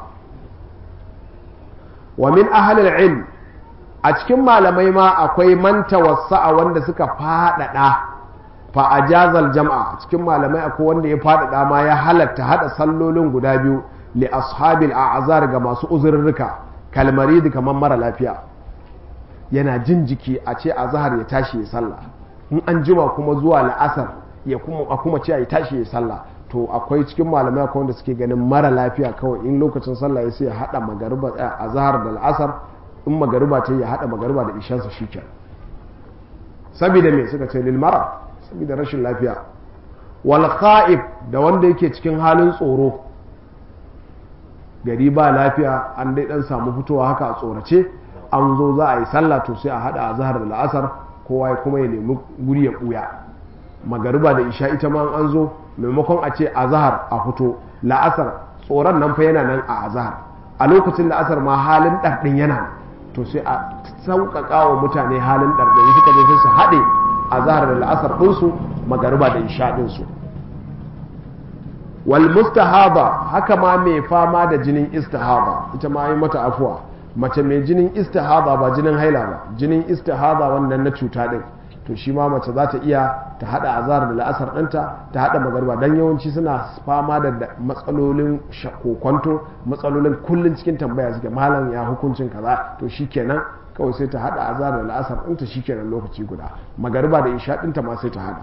wa min ahlil ilm a cikin malamai ma akwai man tawassa'a wanda suka fadada fa ajazal jam'a cikin malamai akwai wanda ya fadada ma ya halatta hada sallolin guda biyu li ashabil a'zar ga masu uzurruka kalmarid kamar mara lafiya yana jin jiki a ce azhar ya tashi ya sallah in an jima kuma zuwa la'asar ya kuma a kuma ce ya tashi ya sallah to akwai cikin malamai akwai wanda suke ganin mara lafiya kawai in lokacin sallah ya sai ya hada magariba azhar da la'asar in magariba ta ya hada magariba da ishansa shikenan saboda me suka ce lil mara saboda rashin lafiya wal kha'ib da wanda yake cikin halin tsoro gari ba lafiya an dai dan samu fitowa haka a tsorace an zo za a yi sallah to sai a hada azhar da la'asar kowa ya kuma ya nemi guri ya buya magariba da isha ita ma an zo maimakon a ce azhar a fito la'asar tsoron nan fa yana nan a azhar a lokacin la'asar ma halin ɗarɗin yana to sai a sauƙaƙa wa mutane halin ɗarɗin suka je su haɗe azhar da la'asar ɗinsu magariba da isha ɗinsu wal mustahaba haka ma mai fama da jinin istihaba ita ma yi mata afuwa mace mai jinin istihaba ba jinin haila ba jinin istihaba wannan na cuta din to shi ma mace za ta iya ta hada azhar da la'asar ɗinta ta hada magarba dan yawanci suna fama da matsalolin kokonto matsalolin kullun cikin tambaya suke malam ya hukuncin kaza to shikenan kawai sai ta hada azhar da la'asar ɗinta shikenan lokaci guda magarba da isha ɗinta ma sai ta hada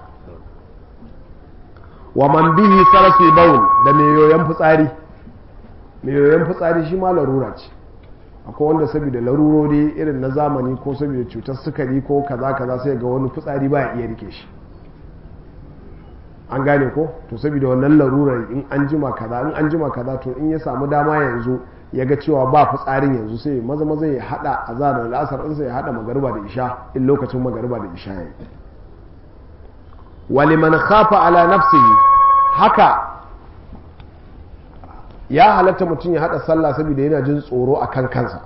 wa man bihi sarasu baul da mai yoyon fitsari mai yoyon fitsari shi ma larura ce akwai wanda saboda larurori irin na zamani ko saboda cutar sukari ko kaza kaza sai ga wani fitsari baya iya rike shi an gane ko to saboda wannan larurar in an jima kaza in an jima kaza to in ya samu dama yanzu ya ga cewa ba fitsarin yanzu sai maza maza ya hada azar da lasar ɗinsa ya hada magariba da isha in lokacin magariba da isha yayi waliman khafa ala nafsihi haka ya halatta mutum ya hada sallah saboda yana jin tsoro a kan kansa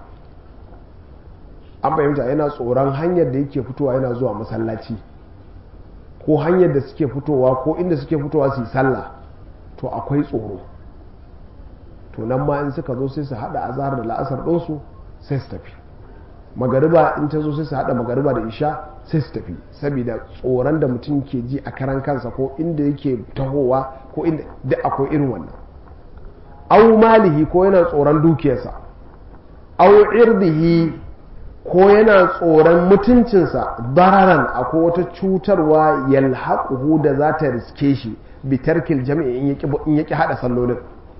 an fahimta yana tsoron hanyar da yake fitowa yana zuwa masallaci ko hanyar da suke fitowa ko inda suke fitowa su yi sallah to akwai tsoro to nan ma in suka zo sai su hada azhar da la'asar ɗinsu sai su tafi magariba in ta zo sai su haɗa magariba da isha sai su tafi saboda tsoron da mutum ke ji a karan kansa ko inda yake tahowa ko inda duk akwai irin wannan au malihi ko yana tsoron dukiyarsa au irdihi ko yana tsoron mutuncinsa dararan akwai wata cutarwa yalhaquhu da za ta riske shi bitarkil jami'i in yaki hada sallolin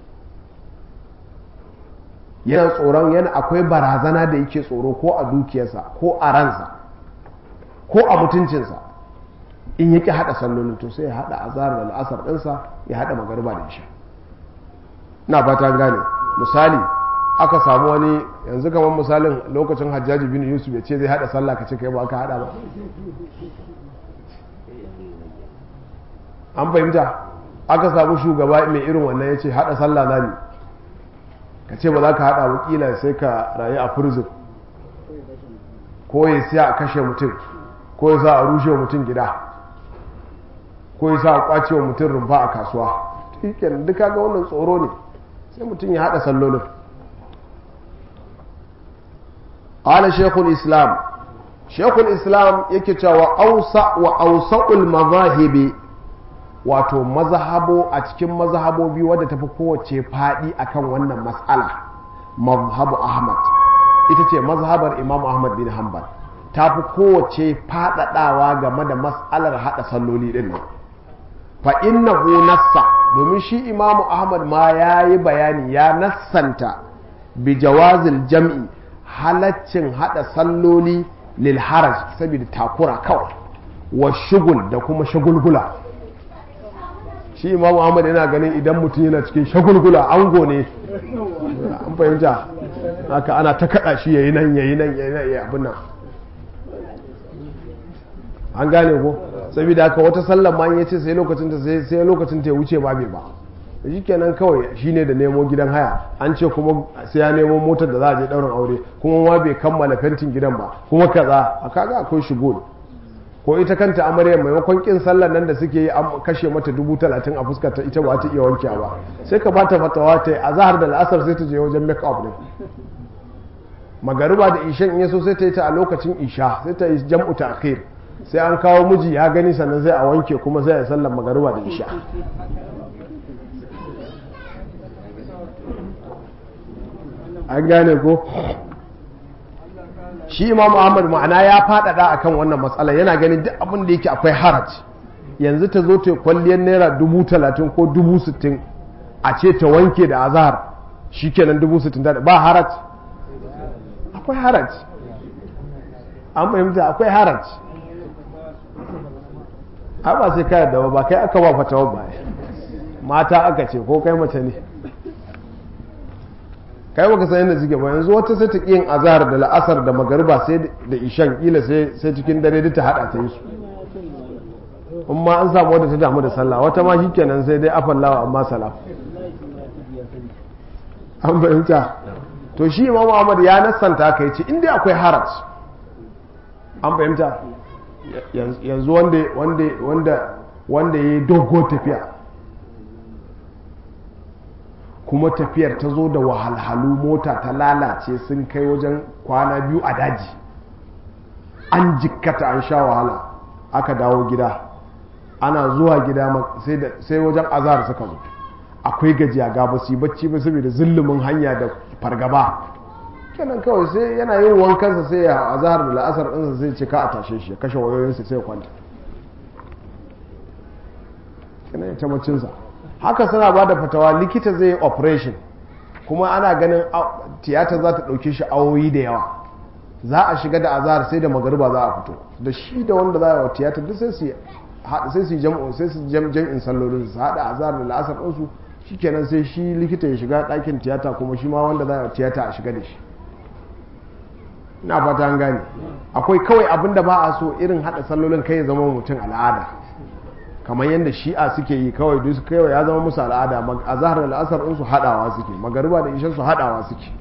yana tsoron yana akwai barazana da yake tsoro ko a dukiyarsa ko a ransa ko a mutuncinsa in yaki hada sallolin to sai ya hada azhar da al'asar ɗinsa ya hada magariba da isha na fata gane misali aka samu wani yanzu kamar misalin lokacin hajjaji bin yusuf ya ce zai hada sallah ka ce kai ba ka hada ba an fahimta aka samu shugaba mai irin wannan ya ce hada sallah na ne ka ce ba za ka hada wakila sai ka rayu a prison ko ya siya a kashe mutum ko ya sa a rushe mutum gida ko ya sa a kwace wa mutum rumfa a kasuwa kenan duka ga wannan tsoro ne sai mutum ya hada sallolin قال شيخ الإسلام شيخ الإسلام يكتا وأوسع وأوسع المذاهب wato mazhabo a cikin mazhabobi wadda tafi kowace faɗi akan wannan mas'ala mazhabu ahmad ita ce mazhabar imam ahmad bin hanbal ta fi kowace faɗaɗawa game da mas'alar haɗa salloli ɗin nan fa innahu nassa domin shi imam ahmad ma ya yi bayani ya nassanta bi jawazil jam'i halaccin hada salloli lil haraj saboda takura kawai wa shugul da kuma shagulgula shi imam Muhammad yana ganin idan mutum yana cikin shagulgula ango ne an fahimta haka ana ta kada shi yayi nan yayi nan yayi nan yayi abin nan an gane ko saboda haka wata sallar ma yace sai lokacin ta sai sai lokacin ta ya wuce ba bai ba shikenan kawai shine da nemo gidan haya an ce kuma sai ya nemo motar da za a je daurin aure kuma ma bai kammala fentin gidan ba kuma kaza a kaga akwai shigo ko ita kanta amarya maimakon kin sallar nan da suke yi an kashe mata dubu talatin a fuskar ta ita ba ta iya wanke ba sai ka bata fatawa ta a zahar da la'asar sai ta je wajen make up ne magariba da ishan in yaso sai ta yi ta a lokacin isha sai ta yi jam'u ta akhir sai an kawo miji ya gani sannan sai a wanke kuma sai a sallar magariba da isha an gane ko shi imam ahmad ma'ana ya faɗaɗa akan wannan matsala yana ganin duk abin da yake akwai haraj yanzu ta zo ta kwalliyar naira dubu talatin ko dubu sittin a ce ta wanke da azahar shi kenan dubu sittin da ba haraj akwai haraj an fahimta akwai haraj a ba sai kayar da ba kai aka ba fatawa ba mata aka ce ko kai mace ne kai baka san yadda suke ba yanzu wata sai ta yin azhar da la'asar da magariba sai da ishan kila sai sai cikin dare duk ta hada ta yi su amma an samu wadda ta damu da sallah wata ma shikenan sai dai afallawa amma salam an fahimta to shi imam Muhammad ya nassanta ka yace inda akwai haraj an fahimta yanzu wanda wanda wanda wanda yayi dogo tafiya kuma tafiyar ta zo da wahalhalu mota ta lalace sun kai wajen kwana biyu a daji an jikkata an sha wahala aka dawo gida ana zuwa gida sai wajen azahar suka zo akwai gajiya ga ba su yi bacci ba saboda zillumin hanya da fargaba kenan kawai sai yana yin wankansa sai ya azahar da la'asar ɗinsa sai ce ka a tashe shi ya kashe wayoyinsa sai ya kwanta kenan ya ta baccinsa haka suna ba da fatawa likita zai yi operation kuma ana ganin tiyata za ta ɗauke shi awoyi da yawa za a shiga da azahar sai da magariba za a fito da shi da wanda za a yi tiyata duk sai su sai su jam'u sai su jam'in sallolin su haɗa azahar da la'asar ɗinsu shikenan sai shi likita ya shiga ɗakin tiyata kuma shi ma wanda za a yi tiyata a shiga da shi ina fata an gane akwai kawai abin da ba a so irin haɗa sallolin kai ya zama mutum al'ada kamar yadda shi'a suke yi kawai duk kawai ya zama musu al'ada a zahar da al'asar su haɗawa suke magariba da ishan su haɗawa suke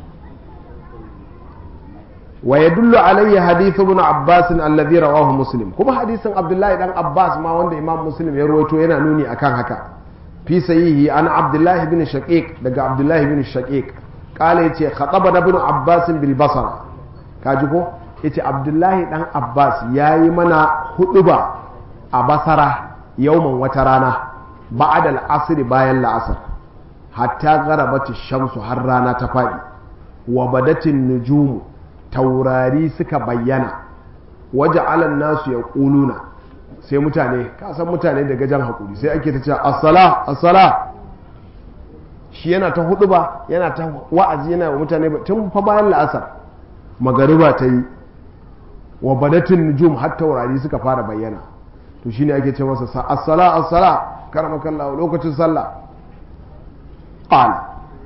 wa yadullu alayhi hadithu ibn abbas alladhi rawahu muslim kuma hadisin abdullahi dan abbas ma wanda imam muslim ya rawaito yana nuni akan haka fi sahihi an abdullahi bin shaqiq daga abdullahi bin shaqiq qala yace khataba ibn abbas bil basra kaji ko yace abdullahi dan abbas yayi mana huduba a basara yauman wata rana ba'da al-asr bayan la'asar hatta garabati shamsu har rana ta fadi wa badatin nujumu taurari suka bayyana waje alan nasu ya ƙuluna sai mutane kasan mutane da gajen haƙuri sai ake ta ce assala assala shi yana ta hudu ba yana ta wa'azi yana wa mutane tun fa bayan la'asar magariba ta yi wa badatin nujum har taurari suka fara bayyana to shine ake ce masa sa assala assala karamakallahu lokacin sallah qala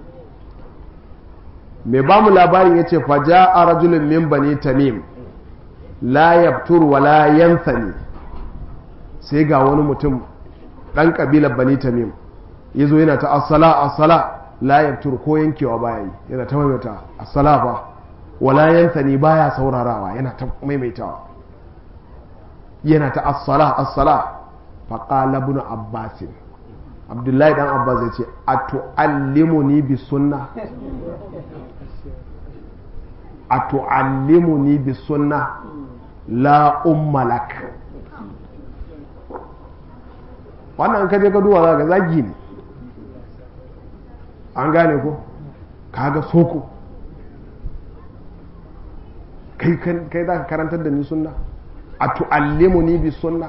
mai ba mu labarin ya ce faja a rajulun min bani tamim la yabtur wa la yanthani sai ga wani mutum ɗan ƙabilar bani tamim ya zo yana ta asala asala la yabtur ko yankewa baya yi yana ta maimaita asala ba wa la yanthani baya saurarawa yana ta maimaitawa yana ta asala asala faqala ibn abbasin abdullahi dan abbas ya ce a tu'allimuni bi sunna a tu'allimuni bi sunna la ummalak wannan kaje ka duwa za ga zagi ne an gane ko kaga soko kai kai za ka karantar da ni sunna a tu'allimuni bi sunna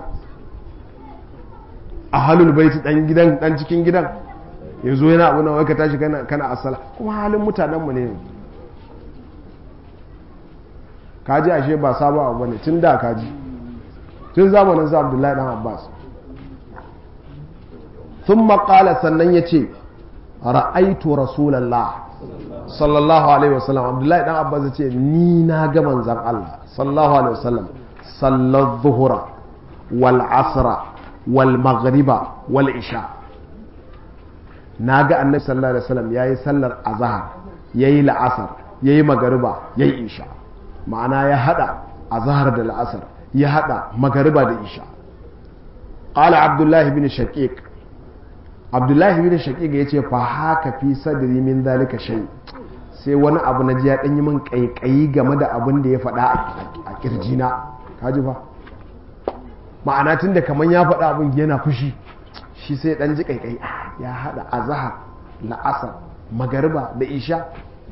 a halul baiti dan gidan dan cikin gidan yanzu yana abu na wai ka tashi kana kana asala kuma halin mutanen mu ne kaji ashe ba sabon abu bane tun da kaji tun zamanin sa Abdullahi dan Abbas thumma qala sannan yace ra'aitu rasulullah sallallahu alaihi wasallam Abdullahi dan Abbas yace ni na ga manzon Allah sallallahu alaihi wasallam sallar zuhura wal asra wal maghriba wal isha na ga annabi sallallahu alaihi wasallam yayi sallar azhar yayi la'asar yayi magariba yayi isha ma'ana ya hada azhar da la'asar ya hada magariba da isha qala abdullahi bin shaqiq abdullahi bin shaqiq yace fa haka fi sadri min zalika shay sai wani abu na ji ya danyi min kaikayi game da abin da ya faɗa a kirjina kaji fa ma'ana tunda kaman ya faɗa abin yana fushi shi sai dan ji kaikai ya hada azhar la'asar magariba da isha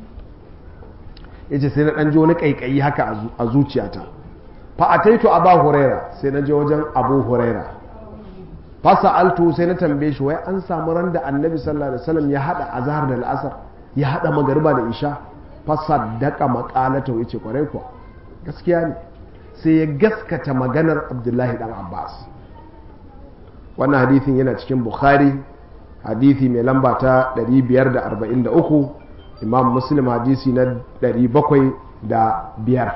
yace sai na dan ji wani kaikayi haka a zuciyata fa ataitu aba huraira sai na je wajen abu huraira fa sa'altu sai na tambaye shi wai an samu ran da annabi sallallahu alaihi wasallam ya hada azhar da al'asar ya hada magariba da isha fa saddaqa maqalata yace kwarai kuwa gaskiya ne sai ya gaskata maganar abdullahi dan abbas wannan hadithin yana cikin bukhari hadithi mai lamba ta 543 imam muslim hadisi na 705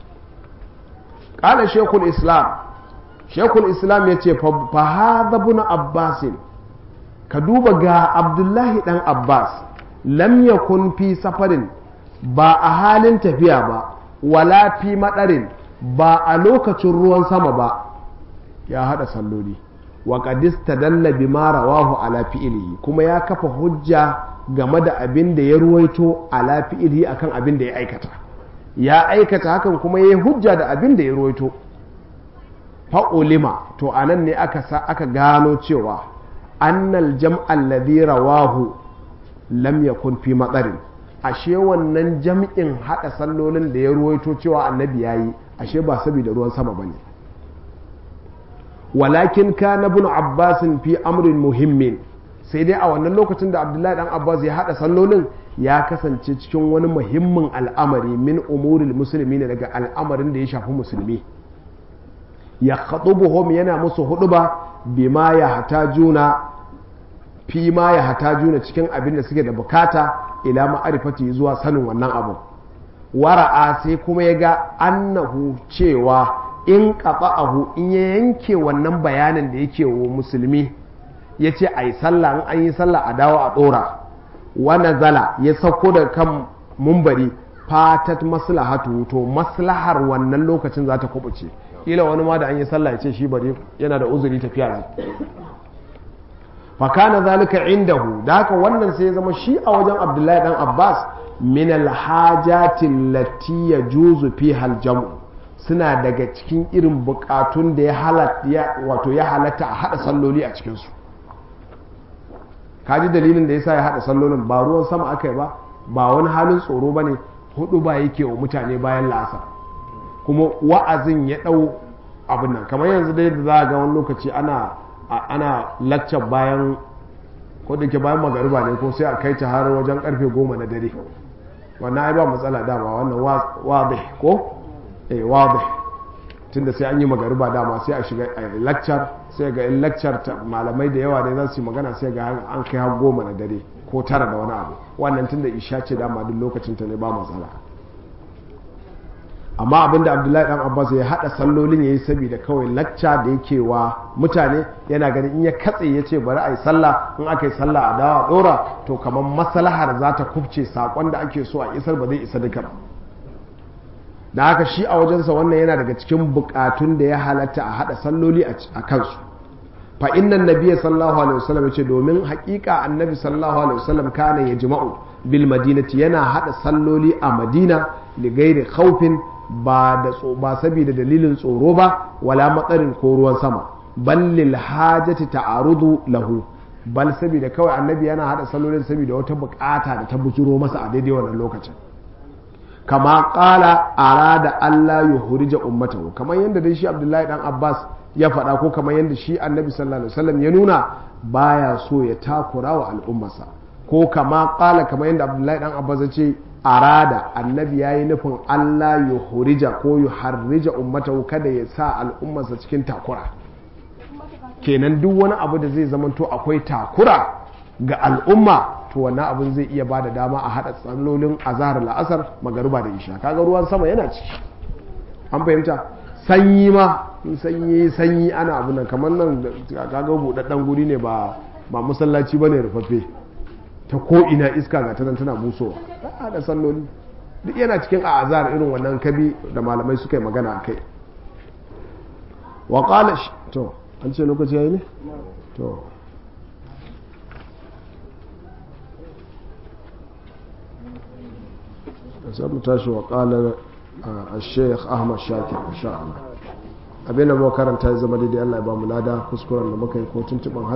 ƙala shekul islam shekul islam ya ce fa haɗa buna abbasin ka duba ga abdullahi ɗan abbas lam yakun fi safarin ba a halin tafiya ba wala fi maɗarin ba a lokacin ruwan sama ba ya haɗa salloli wa qadista dalla bima rawahu ala fi'lihi kuma ya kafa hujja game da abin da ya ruwaito ala fi'lihi akan abin da ya aikata ya aikata hakan kuma ya hujja da abin da ya ruwaito fa ulima to anan ne aka sa aka gano cewa annal jam'al ladhi rawahu lam yakun fi matsarin ashe wannan jam'in hada sallolin da ya ruwaito cewa annabi yayi ashe ba saboda ruwan sama bane walakin kana ibn abbas fi amrin muhimmin sai dai a wannan lokacin da abdullahi dan abbas ya hada sallolin ya kasance cikin wani muhimmin al'amari min umuril musulmi ne daga al'amarin da ya shafi musulmi ya khatubuhum yana musu huduba bima ya hatajuna fi ma ya hatajuna cikin abin da suke da bukata ila ma'arifati zuwa sanin wannan abu wara'a sai kuma ya ga annahu cewa in qata'ahu in ya yanke wannan bayanin da yake wa musulmi ya ce a yi sallah in an yi sallah a dawo a ɗora wani zala ya sauko da kan mumbari fatat maslahatu to maslahar wannan lokacin za ta kubuce ila wani ma da an yi sallah ya ce shi bari yana da uzuri tafiya ne fakana zalika indahu da haka wannan sai ya zama shi a wajen abdullahi dan abbas min alhajatin lati yajuzu fiha aljam'u suna daga cikin irin bukatun da ya halatta wato ya halatta a hada salloli a cikin su kaji dalilin da yasa ya hada sallolin ba ruwan sama aka yi ba ba wani halin tsoro bane hudu ba yake wa mutane bayan la'asar kuma wa'azin ya dau abin nan kamar yanzu dai da za a ga wani lokaci ana ana laccar bayan ko da ke bayan magariba ne ko sai a kai ta har wajen karfe goma na dare wannan ai ba matsala dama wannan wadih ko eh wadih tunda sai an yi magariba dama sai a shiga laccar sai ga in laccar malamai da yawa ne za su yi magana sai ga an kai har goma na dare ko tara da wani abu wannan tunda isha ce dama duk lokacin ta ne ba matsala amma abinda abdullahi dan abbas ya hada sallolin yayi saboda kawai lacca da yake wa mutane yana ganin in ya katse ya ce bari a yi sallah in aka yi sallah a dawa dora to kamar maslahar za ta kubce sakon da ake so a isar ba zai isa duka ba da haka shi a wajensa wannan yana daga cikin bukatun da ya halatta a hada salloli a kansu fa innan nabiyyi sallallahu alaihi wasallam yace domin haƙiƙa annabi sallallahu alaihi wasallam kana yajma'u bil madinati yana hada salloli a madina li ghairi khawfin ba da ba saboda dalilin tsoro ba wala matsarin ko ruwan sama bal lil hajati ta'arudu lahu bal saboda kawai annabi yana hada sallolin saboda wata bukata da ta bujuro masa a daidai wannan lokacin kama qala arada Allah yuhrija ummatahu kamar yadda dai shi Abdullahi dan Abbas ya faɗa ko kamar yadda shi annabi sallallahu alaihi wasallam ya nuna baya so ya takura wa al'ummarsa ko kama qala kamar yadda Abdullahi dan Abbas ya ce arada annabi ya yi nufin Allah ya hurija ko ya harrija ummatahu kada ya sa al'ummarsa cikin takura kenan duk wani abu da zai zamanto akwai takura ga al'umma to wannan abin zai iya ba da dama a haɗa tsallolin azahar la'asar magariba da isha kaga ruwan sama yana ciki an fahimta sanyi ma sanyi sanyi ana abu nan kamar nan kaga buɗaɗɗen guri ne ba ba masallaci bane rufaffe ta ko ina iska ga tanan tana busowa a da salloli duk yana cikin azar irin wannan kabi da malamai suka yi magana a kai wa qala to an ce lokaci yayi ne to sai mu tashi wa qala الشيخ أحمد شاكر إن شاء الله abin da muka karanta ya zama daidai Allah ya ba mu lada kuskuren da muka yi ko tuntuban